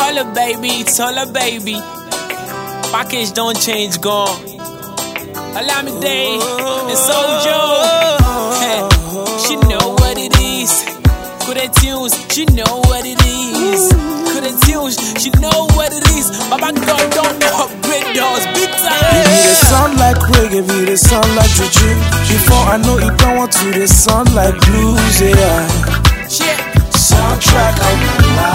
Tola baby, Tola baby. Package don't change, gone. Olamide and Sojo. She know what it is. Good at tunes, she know what it is. Good at tunes, she know what it is. Baba God don't upgrade those big It time. dey sound like reggae, it dey sound like juju. Before I know it, don't want to dey sound like blues, yeah. Shit. Soundtrack of my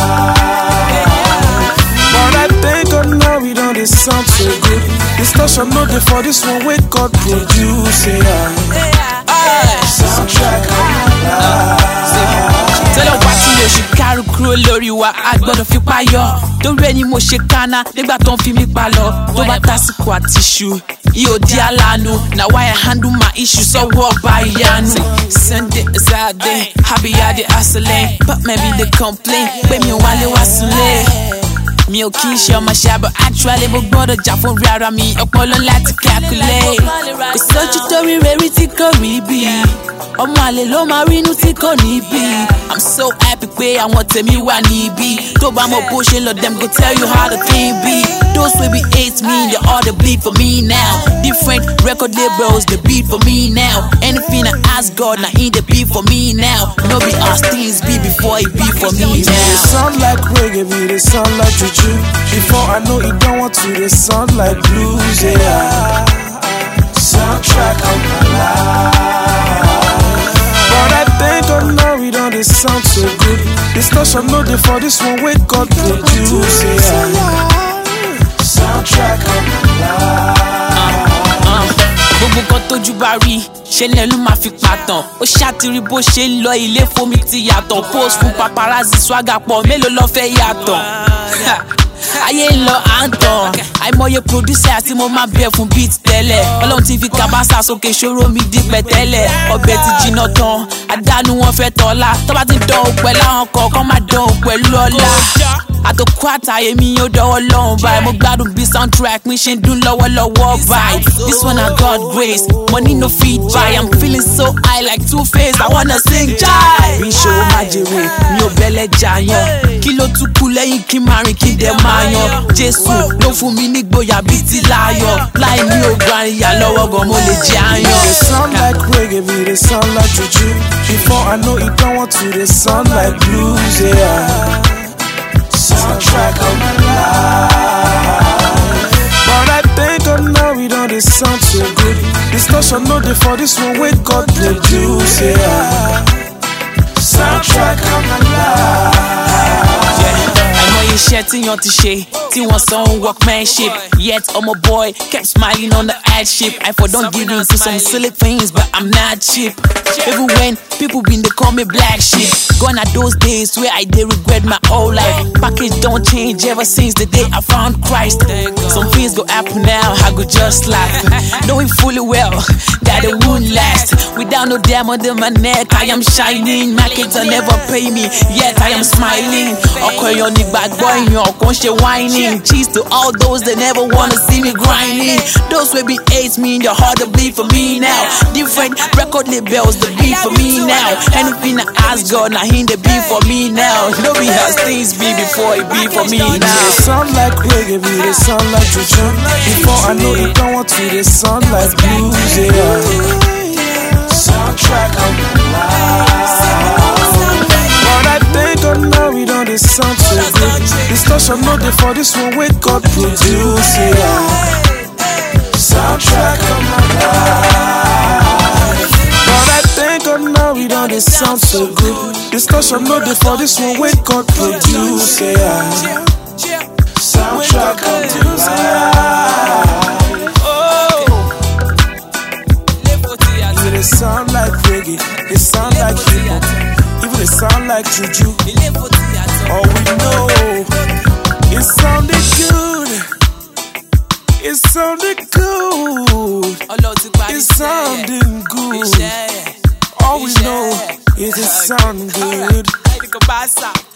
life. But I thank God now we don't dey sound so good. Discussion no dey for this one, wait God produce, yeah. Soundtrack of my life. tẹ́lẹ̀ wá tí mo ṣe kárù kúrò lórí wa a gbọ́dọ̀ fi payọ́ torí ẹni mo ṣe kánná nígbà tó ń fi mí pa lọ tó bá tásìkò àti ṣu yóò di aláàánú na why I handle my issue sọ́wọ́ ọba ìyanu. Sunday Saturday abiyade asile but maybe they complain pé mi ò wálé wá sílé. mi ò kí n ṣe ọmọ ṣàbọ̀ actually mo gbọ́dọ̀ jà fún rí ara mi ọpọlọ láti calculate. kò sójú tó rí rẹ́rí tí kò rí bí ọmọ àlè ló máa rínú tí kò ní bí. i'm so happy pé àwọn tèmi wà níbí tó bá mọ bó ṣe lọ dem go tell you how the thing be. those wey be hate me they all dey bleed for me now different record labels dey beat for me now anything i ask god na him dey be for me now no be as things be before e be for me It dey now. sound like reggae, it dey sound like juju. Before I know it, don't want to dey sound like blues, yeah. Soundtrack of my life. But I thank God now we don't dey sound so good. Discussion no dey for this one, wait God produce, yeah. Soundtrack of my life. gbogbo nǹkan tójú bá rí ṣe lẹ́nu máa fi pàtàn ó ṣàtìrí bó ṣe ń lọ ilé fomi ti yàtọ̀ post fún paparazzi swagger pọ̀ mélòó lọ́ fẹ́ yàtọ̀ ayé ń lọ à ń tàn àìmọye producer tí mo máa bẹ̀ fún beat tẹ́lẹ̀ ọlọ́run ti fi kábàásà sókè ṣòro mi di pẹ̀tẹ́lẹ̀ ọbẹ̀ ti jiná tán àdánù wọn fẹ́ tọ́lá tọ́ba ti dán òun pẹ̀lú àwọn kọ̀ọ̀kan máa dán òun pẹ̀lú ọlá àtòkù àtàyè mi yóò dọwọ́ lọ́hùn báyìí mo gbádùn bí soundtrack mi ṣe ń dún lọ́wọ́lọ́wọ́ báyìí this one na God grace money no fit buy I'm feeling so high like two face I wanna sing jai. bí ìṣòro máa jèrè mi ò bẹ́lẹ̀ jàyàn kí ló tún kú lẹ́yìn kí n máa rìn kí n dẹ̀ máa yan Jésù ló fún mi nígboyà bíi ti láyọ̀ láì ní ògbà ìyá lọ́wọ́ gan mo lè jẹ It dey àyàn. sound like reggae, it dey sound like juju. Before I know it, don't want to dey sound like blues, yeah. Soundtrack of my life. But I thank God now we don't dey sound so good. Discussion no dey for this one, wait God produce, yeah. Soundtrack of my life. àìmọye iṣẹ́ tí yan ti ṣe tí wọ́n san workmanship yet ọmọ boy kept smiling on the hardship I for don give in to some silly things but I'm not cheap even when people been dey call me black sheep gone are those days where I dey regret my whole life package don change ever since the day I found Christ some things go happen now I go just laugh knowing fully well that it won't last without no diamond in my neck I am shining markets will never pay me yet I am smiling ọkọ èèyàn nígbàgbọ́ èèyàn kò ń ṣe whining cheese to all those that never wanna see me grinding those wey be hate me the heart to bleed for me now different record labels dey beat for me now anything I ask God na him dey be for me now no be as things be before e be for me It dey now. sound like reggae, it dey sound like juju. Before I know it, don't want to dey sound like blues, yeah. Soundtrack of my life. But I thank God now we don't dey sound so good. Discussion no dey for this one, wait God produce, yeah. Soundtrack of my life. But I thank God now we don't dey sound so good. Discussion no dey for this one, wait God produce, yeah. Soundtrack of my life. Even they sound like reggae, they sound like hip hop, even they sound like juju. All we know, it sounded good. It sounded good. It's sounding good. All we know is it sound good.